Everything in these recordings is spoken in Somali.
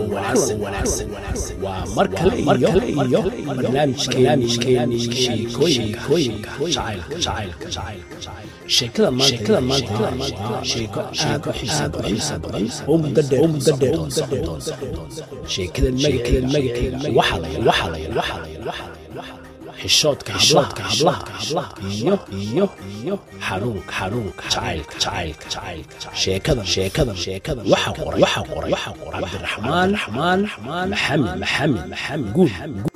wanaagsan waa mar kale iyo barnaamijkeeni sheekooyinka jacaylka sheekada maanta waa sheeko aad u xiisa badan oo muddo dheer oo socon doonta sheekada magaceeda waxaa la yidhaahdaa xishoodka hablaha iyo iyo iyo xanuunka xanuunka jacaylka jacaylka jacaylka sheekada sheekada sheekada waxa qoray waxa qoray waxa qoray cabdiraxmaan raxmaan maxamed maxamed maxamed guud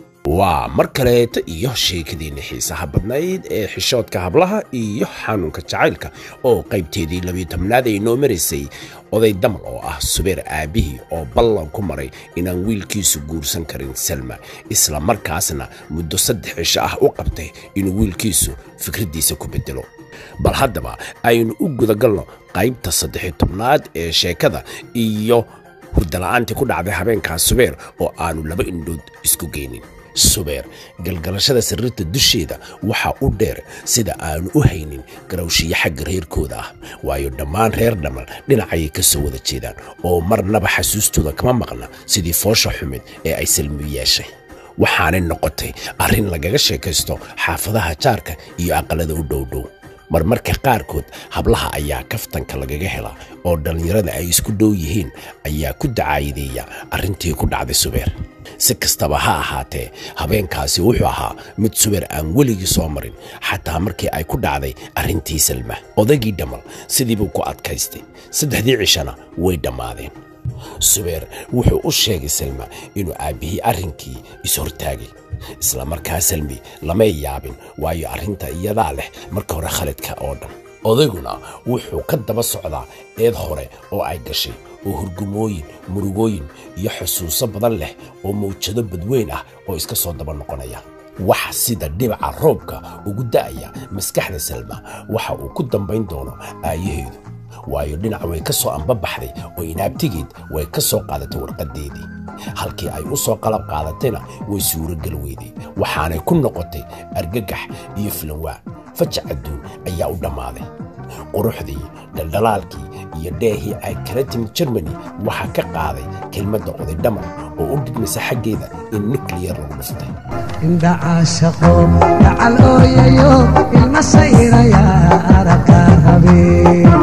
waa mar kaleeta iyo sheekadiinna xiisaha badnayd ee xishoodka hablaha iyo xanuunka jacaylka oo qaybteedii labiyo tobnaad ay noo maraysay oday damal oo ah subeer aabbihii oo ballan ku maray inaan wiilkiisu guursan karin salma isla markaasna muddo saddex cisho ah u qabtay inuu wiilkiisu fikraddiisa ku beddelo bal haddaba aynu u gudagalno qaybta saddexiyo tobnaad ee sheekada iyo hurdala'aantii ku dhacday habeenkaas subeer oo aanu laba indhood isku geynin subeer galgalashada sariirta dusheeda waxaa u dheer sida aanu u haynin garawshiyo xagga reerkooda ah waayo dhammaan reer dhammal dhinacayay ka soo wada jeedaan oo marnaba xasuustooda kama maqna sidii foosha xumid ee ay salmi yeeshay waxaanay noqotay arrin lagaga sheekaysto xaafadaha jaarka iyo aqallada u dhowdhow marmarka qaarkood hablaha ayaa kaftanka lagaga helaa oo dhallinyarada ay isku dhow yihiin ayaa ku dacaayideeya arrintii ku dhacday subeer si kastaba ha ahaatee habeenkaasi wuxuu ahaa mid subeer aan weligii soo marin xataa markii ay ku dhacday arrintii salma odaygii dhammal sidiibuu ku adkaystay saddexdii cishana way dhammaadeen subeer wuxuu u sheegay salma inuu aabbihii arrinkii is-hortaagay isla markaa salmi lamay yaabin waayo arrinta iyadaa leh marka hore khalidka oo dhan odayguna wuxuu ka daba socdaa eed hore oo ay gashay oo hurgumooyin murugooyin iyo xusuuso badan leh oo mawjado badweyn ah oo iska soo daba noqonaya wax sida dhibaca roobka ugu da'aya maskaxda salma waxa uu ku dambayn doono aayaheedu waayo dhinac way ka soo ambabaxday oo inaabtigeed way ka soo qaadatay warqaddeedii halkii ay u soo qalab qaadatayna way suurogal weyday waxaanay ku noqotay argagax iyo filanwaa fajac adduun ayaa u dhammaaday quruxdii dhaldhalaalkii iyo dheehii ay kala timid jermani waxaa ka qaaday kelmadda oday dhamar oo u dhigmaysa xaggeeda in nikliyar lagu dhuftay indha caashaqo dhacal ooyayo ilma sayraya aragka habeen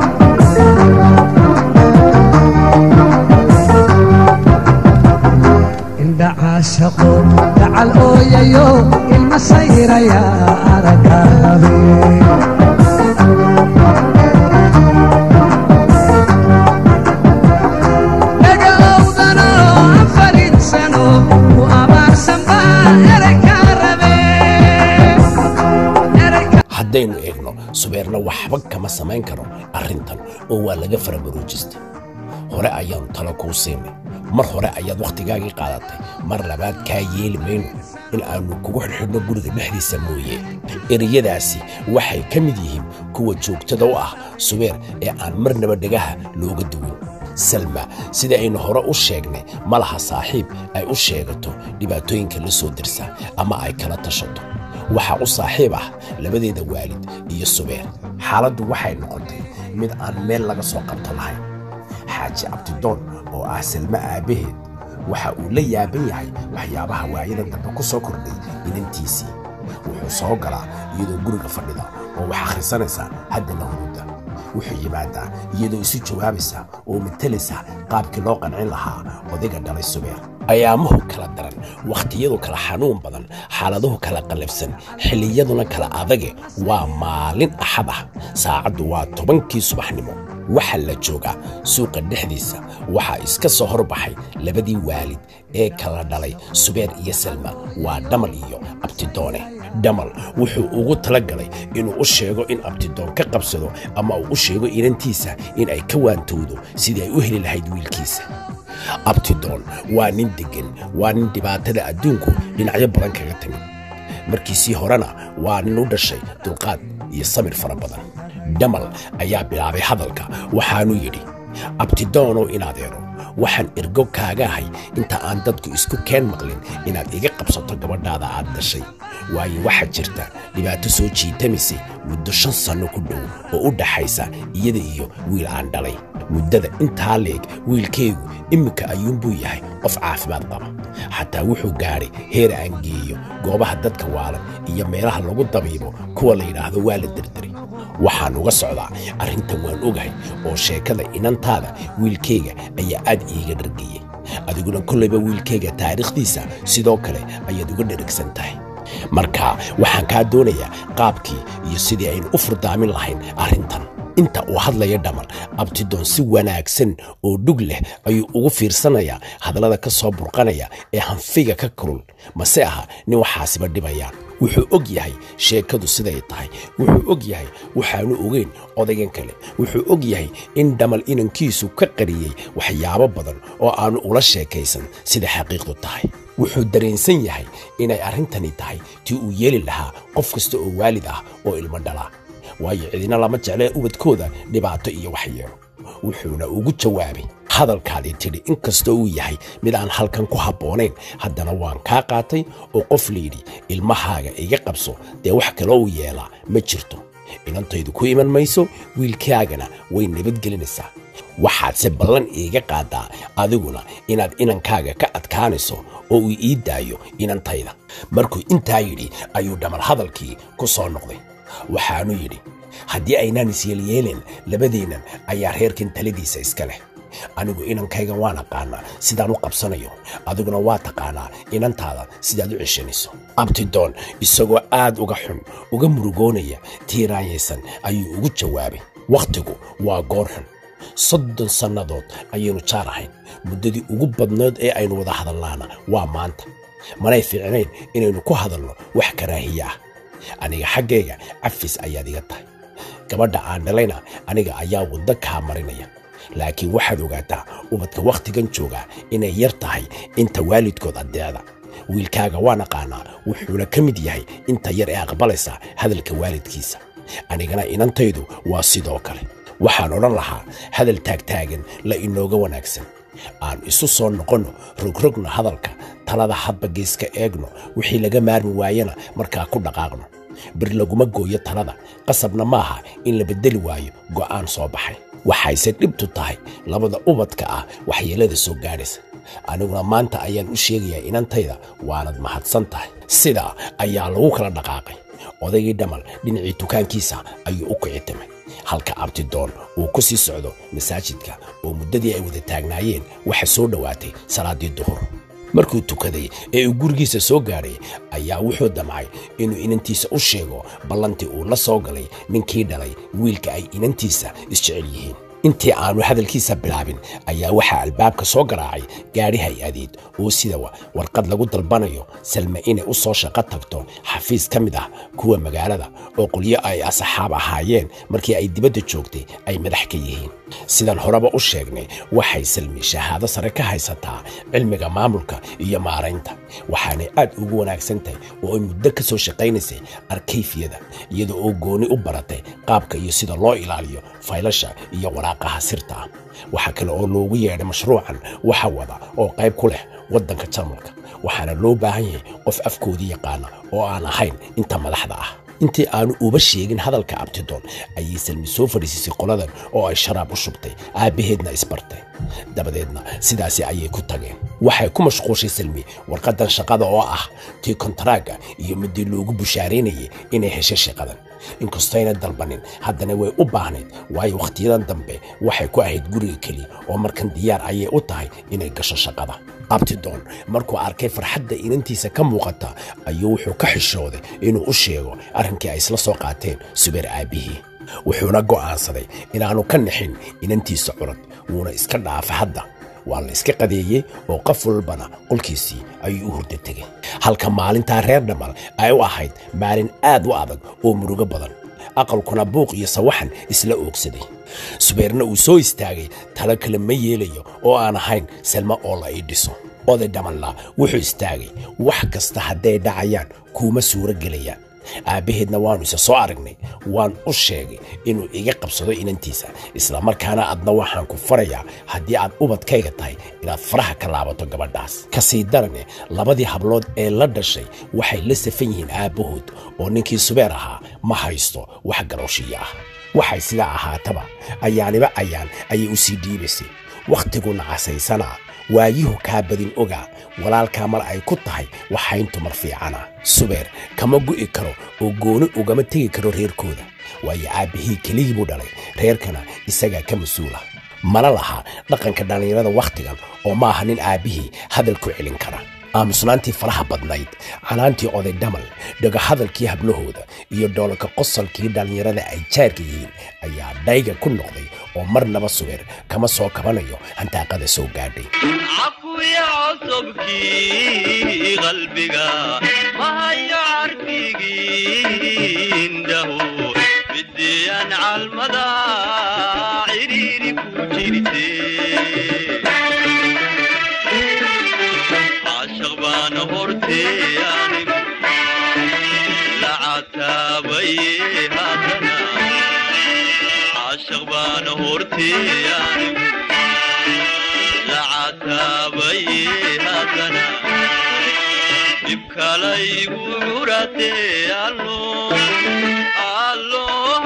indha caashaqo dhacal ooyayo ilma sayraya aragka habeen dhagowdano afarin sano ku abaarsan baa erayka rabeen erayka haddaynu eegno subeerna waxba kama samayn karo arrintan oo waa laga farabaruujistay hore ayaannu talo kuu siinay mar hore ayaad wakhtigaagii qaadatay mar labaad kaa yeeli mayno in aannu kugu xidhxidhno guriga dhexdiisa mooye ereyadaasi waxay ka mid yihiin kuwa joogtada u ah subeer ee aan marnaba dhagaha looga duwin salma sida aynu hore u sheegnay ma laha saaxiib ay u sheegato dhibaatooyinka la soo dirsa ama ay kala tashato waxaa u saaxiib ah labadeeda waalid iyo subeer xaaladdu waxay noqotay mid aan meel laga soo qabto lahayn xaaji abdidoon oo ah salme aabbaheed waxa uu la yaaban yahay waxyaabaha waayada dambe ku soo kordhay inantiisii wuxuu soo galaa iyadoo guriga fadhida oo wax akhrisanaysa haddana huruda wuxuu yimaadaa iyadoo isu jawaabaysa oo matalaysa qaabkii loo qancin lahaa odayga dhalay subeer ayaamuhu kala daran wakhtiyadu kala xanuun badan xaaladuhu kala qallafsan xilliyaduna kala adage waa maalin axad ah saacaddu waa tobankii subaxnimo waxaa la joogaa suuqa dhexdiisa waxaa iska soo horbaxay labadii waalid ee kala dhalay subeer iyo salma waa dhamal iyo abtidoone dhamal wuxuu ugu tala galay inuu u sheego in abtidoon ka qabsado ama uu u sheego inantiisa in ay ka waantowdo sidii ay u heli lahayd wiilkiisa abtidoon waa nin deggan waa nin dhibaatada adduunku dhinacyo badan kaga timid markiisii horena waa nin u dhashay dulqaad iyo samir fara badan dhamal ayaa bilaabay hadalka waxaanuu yidhi abtidoonow in adeero waxaan ergo kaaga ahay inta aan dadku isku keen maqlin inaad iga qabsato gabadhaada aad dashay waayo waxaa jirta dhibaato soo jiitamisay muddo shan sanno ku dhow oo u dhaxaysa iyada iyo wiil aan dhalay muddada intaa leeg wiilkaygu imminka ayuunbuu yahay qof caafimaad qaba xataa wuxuu gaadhay heer aan geeyo goobaha dadka waalan iyo meelaha lagu dabiibo kuwa la yidhaahdo waa la derderay waxaan uga socdaa arrintan waan ogahay oo sheekada inantaada wiilkayga ayaa aad iiga dhargayey adiguna kollayba wiilkayga taariikhdiisa sidoo kale ayaad uga dheragsan tahay marka waxaan kaa doonayaa qaabkii iyo sidii aynu u furdaamin lahayn arrintan inta uu hadlaya dhamar abtidoon si wanaagsan oo dhug leh ayuu ugu fiirsanayaa hadallada ka soo burqanaya ee hanfiga ka kulul mase aha nin waxaasiba dhibayaan wuxuu og yahay sheekadu siday tahay wuxuu og yahay waxaanu ogeyn odaygan kale wuxuu og yahay in dhamal inankiisu ka qariyey waxyaabo badan oo aanu ula sheekaysan sida xaqiiqdu tahay wuxuu dareensan yahay inay arrintani tahay tii uu yeeli lahaa qof kasta oo waalid ah oo ilmo dhalaa waayo cidina lama jeclee ubadkooda dhibaato iyo waxyeelo wuxuuna ugu jawaabay hadalkaadii tidhi inkastoo uu yahay mid aan halkan ku habboonayn haddana waan kaa qaatay oo qof layidhi ilmahaaga iga qabso dee wax kaloo uu yeelaa ma jirto inantaydu ku iman mayso wiilkaagana way nabadgelinaysaa waxaadse ballan iiga qaadaa adiguna inaad inankaaga ka adkaanayso oo uu ii daayo inantayda markuu intaa yidhi ayuu dhamar hadalkii ku soo noqday waxaanu yidhi haddii aynaan isyeelyeelin labadeennan ayaa reerkan taladiisa iska leh anigu inankayga waan aqaanaa sidaan u qabsanayo adiguna waa taqaanaa inantaada sidaad u ceshanayso abtidoon isagoo aad uga xun uga murugoonaya tiiraanyaysan ayuu ugu jawaabay wakhtigu waa goor xun soddon sannadood ayaynu jaar ahayn muddadii ugu badnood ee aynu wada hadalnaana waa maanta manay fiicnayn inaynu ku hadalno wax karaahiye ah aniga xaggayga cafis ayaad iga tahay gabadha aan dhalayna aniga ayaa waddo kaa marinaya laakiin waxaad ogaataa ubadka wakhtigan joogaa inay yar tahay inta waalidkood addeecda wiilkaaga waan aqaanaa wuxuuna ka mid yahay inta yar ee aqbalaysa hadalka waalidkiisa anigana inantaydu waa sidoo kale waxaan odhan lahaa hadal taagtaagan la inooga wanaagsan aan isu soo noqonno rogrogna hadalka talada hadba geeska eegno wixii laga maarmi waayana markaa ku dhaqaaqno bir laguma gooyo talada qasabna maaha in la beddeli waayo go'aan soo baxay waxayse dhibtu tahay labada ubadka ah waxyeellada soo gaadhaysa aniguna maanta ayaan u sheegayaa inantayda waanad mahadsan tahay sidaa ayaa lagu kala dhaqaaqay odaygii dhamal dhinacii dukaankiisa ayuu u kicitimay halka abtidoon uu ku sii socdo masaajidka oo muddadii ay wada taagnaayeen waxa soo dhowaatay salaaddii duhur markuu tukaday ee uu gurigiisa soo gaadhay ayaa wuxuu damcay inuu inantiisa u sheego ballantii uu la soo galay ninkii dhalay wiilka ay inantiisa isjecel yihiin intii aanu hadalkiisa bilaabin ayaa waxaa albaabka soo garaacay gaadhi hay-adeed oo sida warqad lagu dalbanayo salme inay u soo shaqo tagto xafiis ka mid ah kuwa magaalada oo qolyo ay asxaab ahaayeen markii ay dibadda joogtay ay madax ka yihiin sidaan horeba u sheegnay waxay salmi shahaado sare ka haysataa cilmiga maamulka iyo maaraynta waxaanay aad ugu wanaagsan tahay oo ay muddo ka soo shaqaynaysay arkayfiyada iyada oo gooni u baratay qaabka iyo sida loo ilaaliyo faylasha iyo waraaqaha sirta ah waxaa kale oo loogu yeedhay mashruucan waxa wada oo qayb ku leh waddanka jarmalka waxaana loo baahan yahay qof afkoodii yaqaana oo aan ahayn inta madaxda ah intii aanu uba sheegin hadalka abtidoon ayay salmi soo fadhiisisay qoladan oo ay sharaab u shubtay aabbaheedna isbartay dabadeedna sidaasi ayay ku tageen waxay ku mashquushay salmi warqaddan shaqada oo ah tii kontaraaga iyo midii loogu bushaaraynayay inay heshay shaqadan inkastayna dalbanin haddana way u baahnayd waayo wakhtiyadan dambe waxay ku ahayd guriga keliya oo markan diyaar ayay u tahay inay gasho shaqada abtidoon markuu arkay farxadda inantiisa ka muuqata ayuu wuxuu ka xishooday inuu u sheego arrinkii ay isla soo qaateen subeer aabbihii wuxuuna go'aansaday inaannu ka nixin inantiisa curad wuuna iska dhaafa hadda waa la iska qadeeyey oo qof walbana qolkiisii ayuu u hurda tegay halka maalintaa reer dhamal ay u ahayd maalin aad u adag oo murugo badan aqalkuna buuq iyo sawaxan isla oogsaday subeerna uu soo istaagay talo kale ma yeelayo oo aan ahayn selma oo la ii dhiso oday dhamanla wuxuu istaagay wax kasta hadday dhacayaan kuuma suuro gelayaan aabbaheedna waannu isa soo aragnay waan u sheegay inuu iga qabsado inantiisa isla markaana adna waxaan ku farayaa haddii aad ubadkayga tahay inaad faraha ka laabato gabadhaas ka sii darane labadii hablood ee la dhashay waxay la safan yihiin aabbahood oo ninkii subeer ahaa ma haysto wax galooshiya ah waxay sidaa ahaataba ayaaniba ayaan ayay u sii dhiibaysay wakhtiguna casaysanaa waayuhu kaa badin ogaa walaalkaa mar ay ku tahay waxayntu mar fiicana subeer kama gu'i karo oo gooni ugama tegi karo reerkooda waayo aabbihii keligii buu dhalay reerkana isagaa ka mas-uula mana laha dhaqanka dhallinyarada wakhtigan oo ma aha nin aabbihii hadal ku celin kara aamusnaantii faraha badnayd canaantii oday dhamal dhagahadalkii hablahooda iyo dhoolka qosolkii dhallinyarada ay jaarka yihiin ayaa dhayga ku noqday oo marnaba subeer kama soo kabanayo hantaaqada soo gaadhay cafuya cusubkii qalbiga mahayo carfigii indhahu midiyaan calmada cidhiiri ku jirte caashaq baana hortee anigu la cataabaye haddana caashaq baana hortee anigu la cataabaye haddana dhibkalaygu curatee allo allo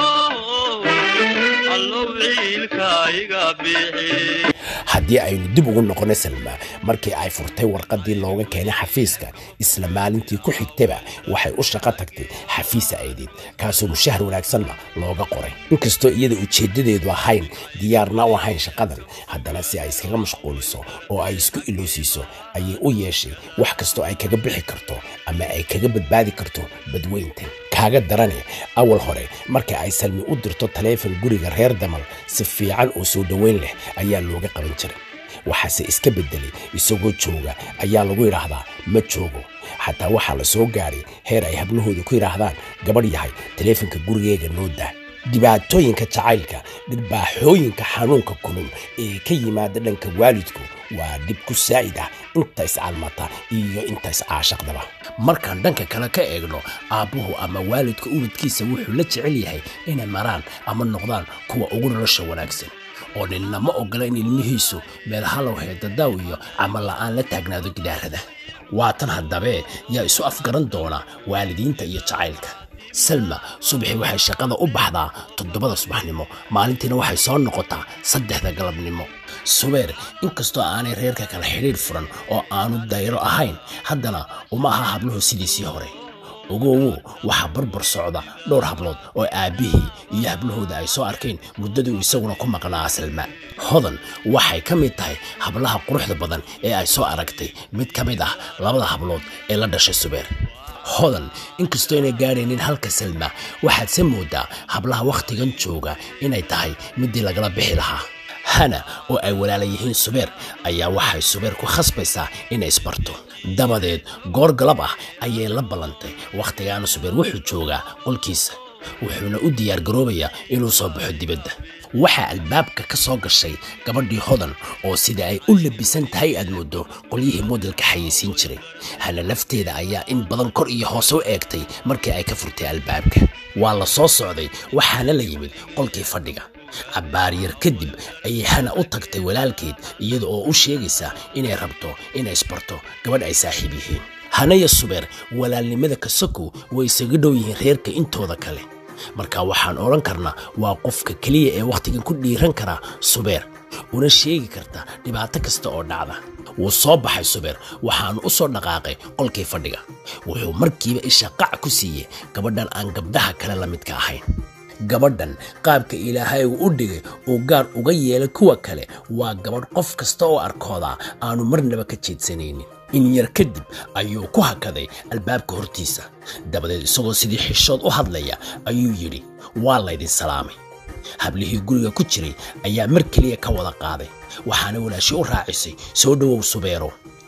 allow ciilka iga bixi haddii aynu dib ugu noqonno salma markii ay furtay warqaddii looga keenay xafiiska isla maalintii ku xigtaba waxay u shaqo tagtay xafiisa aydeed kaasoo mushahar wanaagsanna looga qoray inkastoo iyada ujeeddadeedu ahayn diyaarna u ahayn shaqadan haddana si ay iskaga mashquuliso oo ay isku iloosiiso ayay u yeeshay wax kastoo ay kaga bixi karto ama ay kaga badbaadi karto badweyntan kaaga darane awal hore marka ay salmi u dirto taleefon guriga reer damal si fiican oo soo dhoweyn leh ayaa looga qaban jiray waxaase iska beddelay isagoo jooga ayaa lagu yidhaahdaa ma joogo xataa waxaa la soo gaadhay heer ay hablahooda ku yidhaahdaan gabadh yahay taleefonka gurigeega noo daa dhibaatooyinka jacaylka dhirbaaxooyinka xanuunka kulul ee ka yimaada dhanka waalidku waa dhib ku saa'id ah inta iscalmata iyo inta iscaashaqdaba markaan dhanka kale ka eegno aabbuhu ama waalidka ubadkiisa wuxuu la jecel yahay inay maraan ama noqdaan kuwa ugu nolosha wanaagsan oo ninna ma ogola in ilmihiisu meel halow heedadaaw iyo camal la'aan la taagnaado gidaarada waatan haddabee yaa isu afgaran doona waalidiinta iyo jacaylka salma subaxii waxay shaqada u baxdaa toddobada subaxnimo maalintiina waxay soo noqotaa saddexda galabnimo subeer inkastoo aanay reerka kala xidhiidh furan oo aanu dayro ahayn haddana uma aha habluhu sidiisii hore ogowow waxaa barbar socda dhowr hablood oo aabbihii iyo hablahooda ay soo arkeen muddadii uu isaguna ku maqnaa salma hodan waxay ka mid tahay hablaha quruxda badan ee ay soo aragtay mid ka mid ah labada hablood ee la dhashay subeer hodan inkastoo inay gaadhaynin halka salma waxaad se moodaa hablaha wakhtigan jooga inay tahay midii lagala bixi lahaa hana oo ay walaala yihiin subeer ayaa waxay subeer ku khasbaysaa inay isbarto dabadeed goor galab ah ayay la ballantay wakhtigaana subeer wuxuu joogaa qolkiisa wuxuuna u diyaargaroobayaa inuu soo baxo dibadda waxaa albaabka ka soo gashay gabadhii hodan oo sida ay u labisan tahay aad mooddo qolyihii modelka xayeysiin jiray hana lafteeda ayaa in badan kor iyo hoose u eegtay markii ay ka furtay albaabka waa la soo socday waxaana la yimid qolkii fadhiga cabbaaryar kadib ayay hana u tagtay walaalkeed iyada oo u sheegaysa inay rabto inay isbarto gabadh ay saaxiib yihiin hanaya subeer walaalnimada kasakow way isaga dhow yihiin reerka intooda kale marka waxaan odhan karnaa waa qofka keliya ee wakhtigan ku dhiiran karaa subeer una sheegi karta dhibaato kasta oo dhacda wuu soo baxay subeer waxaanu u soo dhaqaaqay qolkii fadhiga wuxuu markiiba isha qac ku siiyey gabadhan aan gabdhaha kale la midka ahayn gabadhan qaabka ilaahay uu u dhigay uu gaar uga yeelay kuwa kale waa gabadh qof kasta oo arkoodaa aanu marnaba ka jeedsanaynin in yar kadib ayuu ku hakaday albaabka hortiisa dabadeed isagoo sidii xishood u hadlaya ayuu yidhi waa laydin salaamay hablihii guriga ku jiray ayaa mar keliya ka wada qaaday waxaana walaashii u raacisay soo dhowow subeero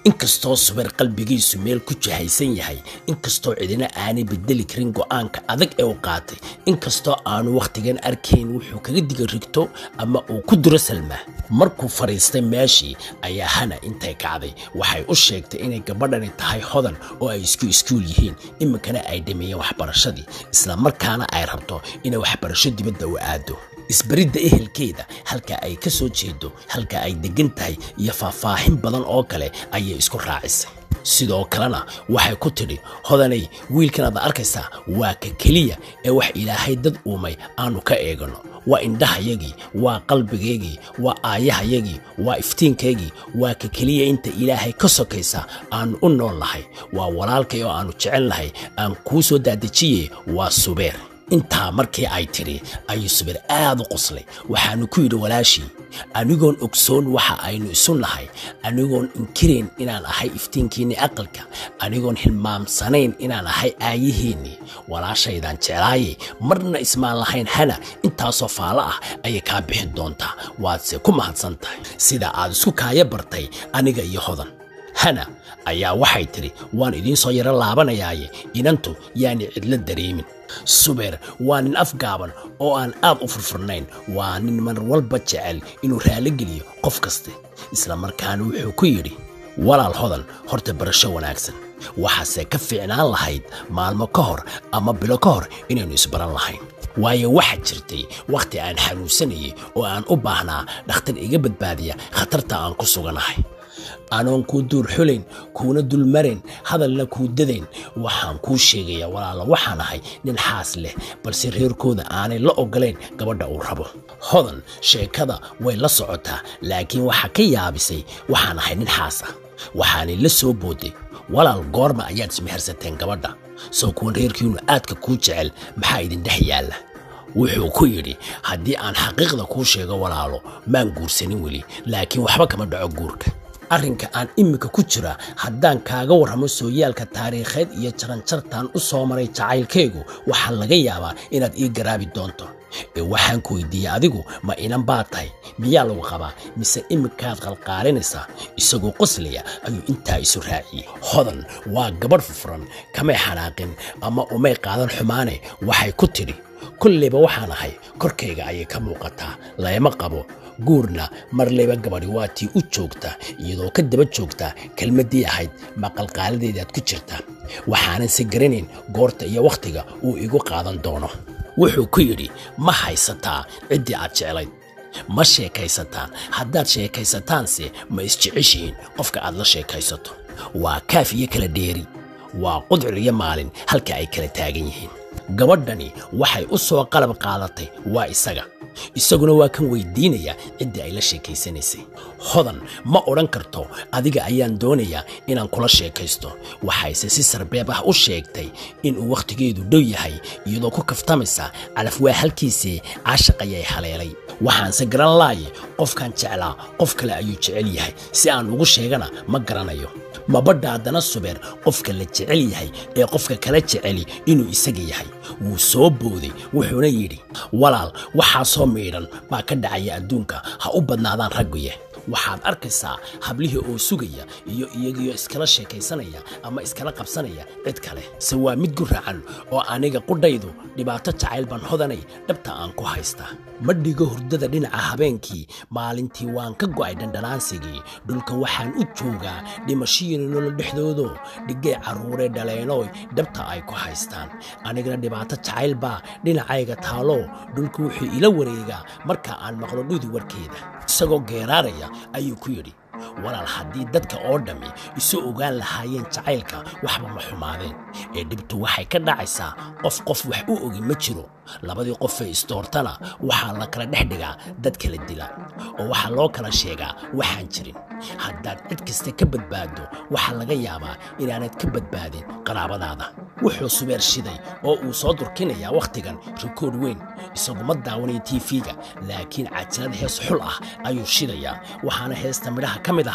inkastoo subeer qalbigiisu meel ku jahaysan yahay inkastoo cidina aanay bedeli karin go'aanka adag ee uu qaatay inkastoo aanu wakhtigan arkayn wuxuu kaga diga rigto ama uu ku duro salma markuu fadhiistay meeshii ayaa hana intay kacday waxay u sheegtay inay gabadhani tahay hodan oo ay isku iskuul yihiin iminkana ay dhameeyeen waxbarashadii isla markaana ay rabto inay waxbarasho dibadda u aado isbaridda ehelkeeda halka ay ka soo jeedo halka ay deggan tahay iyo faahfaahin badan oo kale ayay isku raacisay sidoo kalena waxay ku tidhi hodanay wiilkan aad arkaysaa waa ka keliya ee wax ilaahay dad uumay aanu ka eegano waa indhahayagii waa qalbigaygii waa aayahayagii waa iftiinkaygii waa ka keliya inta ilaahay ka sokaysa aanu u nool nahay waa walaalkay oo aanu jecel nahay aan kuu soo daadajiye waa subeer intaa markii ay tidhi ayuu subeer aad u qoslay waxaanu ku yidhi walaashii anigoon ogsoon waxa aynu isu nahay anigoon inkirayn inaan ahay iftiinkiinnii aqalka anigoon hilmaamsanayn inaan ahay aayihiinnii walaashaydaan jeclaayay marna ismaan lahayn hana intaasoo faalo ah ayay kaa bixin doontaa waadse ku mahadsan tahay sida aad isku kaaya bartay aniga iyo hodan hana ayaa waxay tidhi waan idiin soo yaro laabanayaaye inantu yaani cidlo dareemin subeer waa nin afgaaban oo aan aad u furfurnayn waa nin mar walba jecel inuu raalligeliyo qof kaste isla markaana wuxuu ku yidhi walaal hodan horta barasho wanaagsan waxaase ka fiicnaan lahayd maalmo ka hor ama bilo ka hor inaynu isbaran lahayn waayo waxaa jirtay wakhti aan xanuunsanayay oo aan u baahnaa dhakhtar iga badbaadiya khatarta aan ku suganahay anoon kuu duur xulayn kuuna dulmarayn hadalna kuu dadayn waxaan kuu sheegayaa walaalo waxaan ahay nin xaas leh balse reerkooda aanay la ogolayn gabadha uu rabo hodan sheekada way la socotaa laakiin waxaa ka yaabisay waxaan ahay nin xaas ah waxaanay la soo booday walaal goorma ayaad ismehersateen gabadha soo kuwan reerkiinu aadka kuu jecel maxaa idin dhex yaalla wuxuu ku yidhi haddii aan xaqiiqda kuu sheego walaalo maan guursanin weli laakiin waxba kama dhaco guurka arrinka aan iminka ku jira haddaan kaaga warramo sooyaalka taariikheed iyo jaranjartaan u soo maray jacaylkaygu waxaa laga yaabaa inaad ii garaabi doonto ee waxaan ku weydiiyey adigu ma inan baa tahay miyaa lagu qabaa mise iminkaad qalqaalinaysaa isagoo qoslaya ayuu intaa isu raaciyey hodan waa gabadh fufran kamay xanaaqin ama umay qaadan xumaane waxay ku tidhi kollayba waxaan ahay korkayga ayay ka muuqataa layma qabo guurna marlayba gabadhi waa tii u joogta iyadoo ka daba joogta kelmaddii ahayd maqalqaaladeedaad ku jirta waxaanan se garanayn goorta iyo wakhtiga uu igu qaadan doono wuxuu ku yidhi ma haysataa ciddii aad jeclayd ma sheekaysataan haddaad sheekaysataanse ma isjeceshihiin qofka aad la sheekaysato waa kaaf iyo kala dheeri waa qudcur iyo maalin halka ay kala taagan yihiin gabadhani waxay u soo qalab qaadatay waa isaga isaguna waa kan weydiinaya ciddii ay la sheekaysanaysay hodan ma odhan karto adiga ayaan doonayaa inaan kula sheekaysto waxayse si sarbeeb ah u sheegtay inuu wakhtigeedu dhow yahay iyadoo ku kaftamaysa calaf waa halkiisii caashaq ayay haleelay waxaanse garan laaye qofkaan jeclaa qof kale ayuu jecel yahay si aan ugu sheegana ma garanayo mabadha haddana subeer qofka la jecel yahay ee qofka kala jeceli inuu isaga yahay wuu soo booday wuxuuna yidhi walaal waxaasoo miidhan baa ka dhacaya adduunka ha u badnaadaan ragguye waxaad arkaysaa hablihii oo sugaya iyo iyagiyo iskala sheekaysanaya ama iskala qabsanaya cid kale se waa mid guraacan oo aniga qudhaydu dhibaato jacayl baan hodanay dhabta aan ku haystaa ma dhigo hurdada dhinaca habeenkii maalintii waan ka go'ay dhandhanaansigii dhulka waxaan u joogaa dhimashiyiina nolol dhexdoodo dhigay carruuree dhaleenooy dhabta ay ku haystaan anigana dhibaato jacayl baa dhinacayga taalo dhulka wuxuu ila wareegaa marka aan maqlo dhudi warkeeda isagoo geeraaraya ayuu ku yidhi walaal haddii dadka oo dhammi isu ogaan lahaayeen jacaylka waxba ma xumaadeen ee dhibtu waxay ka dhacaysaa qof qof wax u ogi ma jiro labadii qofee isdoortana waxaa la kala dhex dhigaa dad kala dila oo waxaa loo kala sheegaa waxaan jirin haddaad cid kasta ka badbaaddo waxaa laga yaabaa inaanad ka badbaadin qaraabadaada wuxuu subeer shiday oo uu soo durkinayaa wakhtigan rikoodh weyn isagu ma daawanaya tiifiga laakiin cajalad hees xul ah ayuu shidayaa waxaana heesta midhaha ka mid ahaa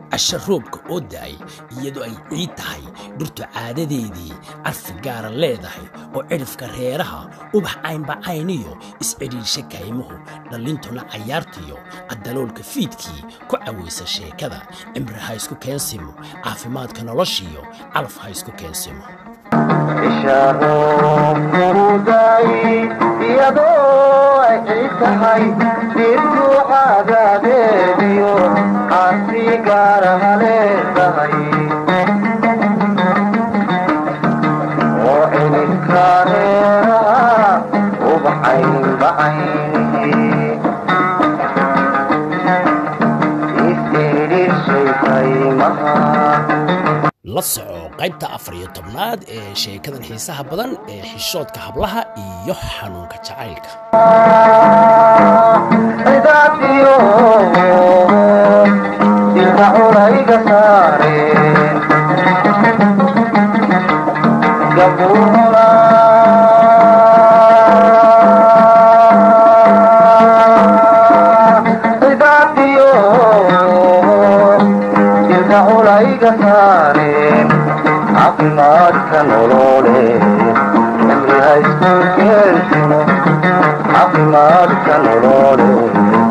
casha roobka oo da'ay iyadoo ay ciid tahay dhirtu caadadeedii carfi gaara leedahay oo cidhifka reeraha ubax caynbacayniyo iscidhiirsha kaymuhu dhallintuna cayaartiyo caddaloolka fiidkii ku cawaysa sheekada cimri ha isku keensimo caafimaadka noloshiyo calaf ha isku keensimo isharofuruday iyadoo ay ciid tahay dhirtu caadaadeediyo carfi gaaraha leedahay oo cidhibka reeraha ubaxaynbacaynihi is-idhirshay kaymaha la soco qaybta afar iyo tobnaad ee sheekadan xiisaha badan ee xishoodka hablaha iyo xanuunka jacaylka cidaadiyo dilka culayga saareen gabuuna cidaadiyo dilka culayga saareen caafimaadka nolole cimri ha isku keensimo caafimaadka nolole